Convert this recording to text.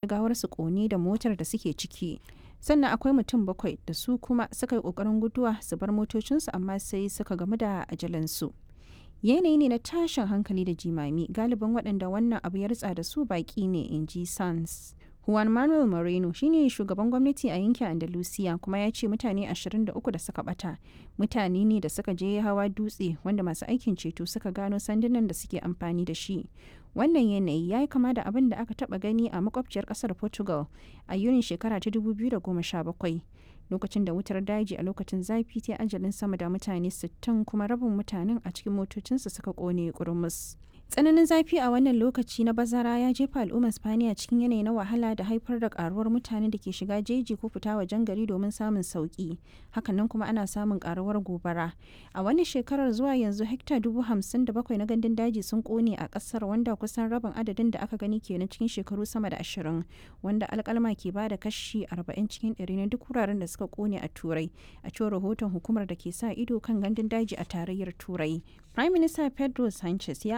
gawarsu kone da motar da suke ciki sannan akwai mutum bakwai da su kuma suka yi kokarin guduwa su bar motocinsu amma sai suka gamu da ajalansu yanayi ne na tashin hankali da jimami galibin waɗanda wannan abu ya ritsa da su baƙi ne in ji sans Juan Manuel Moreno shine shugaban gwamnati a yankin Andalusia kuma ya ce mutane 23 da suka bata mutane ne da suka je hawa dutse wanda masu aikin ceto suka gano sandunan da suke amfani da shi. Wannan yanayi ya yi kama da abin da aka taba gani a makwabciyar kasar Portugal a Yunin shekara ta 2017 lokacin da wutar daji a lokacin zafi ta ajalin sama da mutane 60 kuma rabin mutanen a cikin motocinsu suka kone kurmus. tsananin zafi a wannan lokaci na bazara ya jefa al'ummar spaniya cikin yanayi na wahala da haifar da karuwar mutane da ke shiga jeji ko fita wajen gari domin samun sauki hakanan kuma ana samun karuwar gobara a wani shekarar zuwa yanzu hekta dubu hamsin da bakwai na gandun daji sun kone a kasar wanda kusan rabin adadin da aka gani kenan cikin shekaru sama da ashirin wanda alkalma ke bada kashi arba'in cikin ɗari na duk wuraren da suka kone a turai a cewar rahoton hukumar da ke sa ido kan gandun daji a tarayyar turai prime minister pedro sanchez ya